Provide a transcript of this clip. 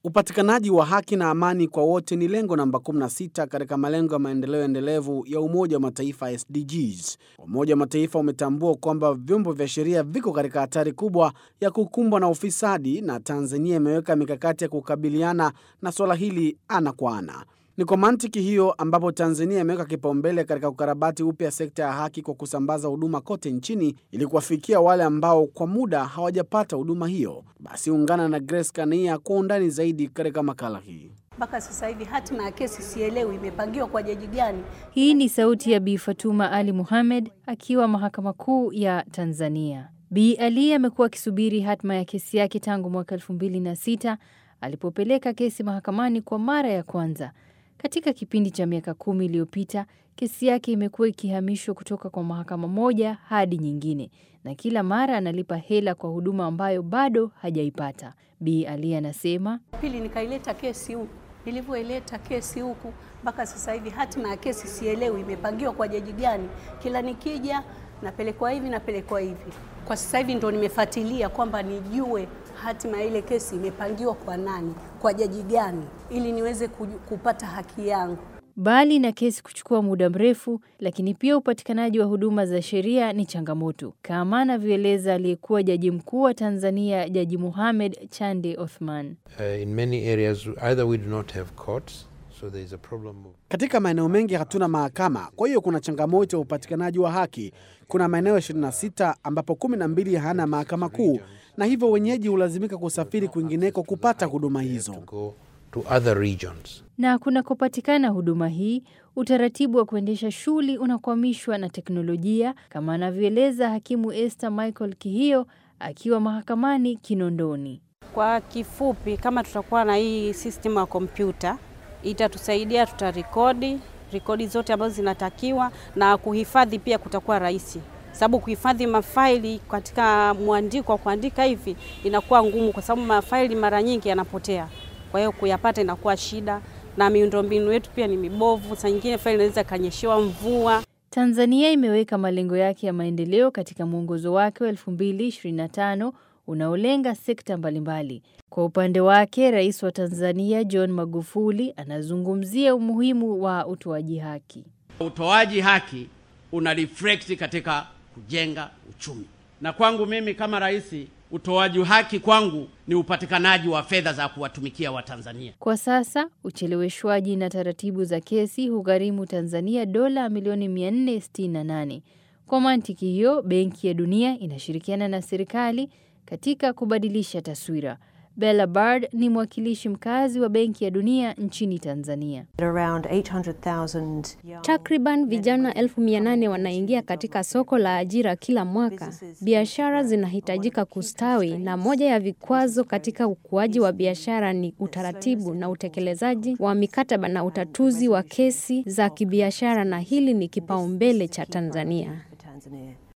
Upatikanaji wa haki na amani kwa wote ni lengo namba 16 katika malengo ya maendeleo endelevu ya Umoja wa Mataifa SDGs. Umoja wa Mataifa umetambua kwamba vyombo vya sheria viko katika hatari kubwa ya kukumbwa na ufisadi na Tanzania imeweka mikakati ya kukabiliana na suala hili ana kwa ana. Ni kwa mantiki hiyo ambapo Tanzania imeweka kipaumbele katika kukarabati upya sekta ya haki kwa kusambaza huduma kote nchini ili kuwafikia wale ambao kwa muda hawajapata huduma hiyo. Basi ungana na Grace Kania kwa undani zaidi katika makala hii. Mpaka sasa hivi hatima ya kesi sielewi imepangiwa kwa jaji gani. Hii ni sauti ya Bi Fatuma Ali Mohamed akiwa Mahakama Kuu ya Tanzania. Bi Ali amekuwa akisubiri hatima ya kesi yake tangu mwaka elfu mbili na sita alipopeleka kesi mahakamani kwa mara ya kwanza. Katika kipindi cha miaka kumi iliyopita kesi yake imekuwa ikihamishwa kutoka kwa mahakama moja hadi nyingine, na kila mara analipa hela kwa huduma ambayo bado hajaipata. Bi Ali anasema, Pili nikaileta kesi huku, nilivyoileta kesi huku mpaka sasa hivi hatima ya kesi sielewi imepangiwa kwa jaji gani. Kila nikija napelekwa hivi napelekwa hivi. Kwa sasa hivi ndo nimefuatilia kwamba nijue hatima ya ile kesi imepangiwa kwa nani, kwa jaji gani, ili niweze kuju- kupata haki yangu. Bali na kesi kuchukua muda mrefu, lakini pia upatikanaji wa huduma za sheria ni changamoto, kama anavyoeleza aliyekuwa jaji mkuu wa Tanzania, Jaji Mohamed Chande Othman. Uh, in many areas, either we do not have courts, so there is a problem of Katika maeneo mengi hatuna mahakama, kwa hiyo kuna changamoto ya upatikanaji wa haki. Kuna maeneo 26 ambapo 12 hayana mahakama kuu, na hivyo wenyeji hulazimika kusafiri kwingineko kupata huduma hizo. to go to other regions. Na kunakopatikana huduma hii, utaratibu wa kuendesha shughuli unakwamishwa na teknolojia, kama anavyoeleza hakimu Esther Michael Kihio akiwa mahakamani Kinondoni. Kwa kifupi, kama tutakuwa na hii system ya kompyuta itatusaidia, tutarekodi rekodi zote ambazo zinatakiwa na kuhifadhi pia kutakuwa rahisi, sababu kuhifadhi mafaili katika mwandiko wa kuandika hivi inakuwa ngumu, kwa sababu mafaili mara nyingi yanapotea. Kwa hiyo kuyapata inakuwa shida, na miundombinu yetu pia ni mibovu. Saa nyingine faili inaweza ikanyeshewa mvua. Tanzania imeweka malengo yake ya maendeleo katika mwongozo wake wa 2025 unaolenga sekta mbalimbali. Kwa upande wake, Rais wa Tanzania John Magufuli anazungumzia umuhimu wa utoaji haki. Utoaji haki una reflect katika kujenga uchumi, na kwangu mimi kama rais, utoaji haki kwangu ni upatikanaji wa fedha za kuwatumikia Watanzania. Kwa sasa ucheleweshwaji na taratibu za kesi hugharimu Tanzania dola milioni 468. Kwa mantiki hiyo, Benki ya Dunia inashirikiana na serikali katika kubadilisha taswira. Bella Bard ni mwakilishi mkazi wa Benki ya Dunia nchini Tanzania. Around 800,000 young Takriban vijana elfu mia nane wanaingia katika soko la ajira kila mwaka. Biashara zinahitajika kustawi, na moja ya vikwazo katika ukuaji wa biashara ni utaratibu na utekelezaji wa mikataba na utatuzi wa kesi za kibiashara, na hili ni kipaumbele cha Tanzania. for Tanzania.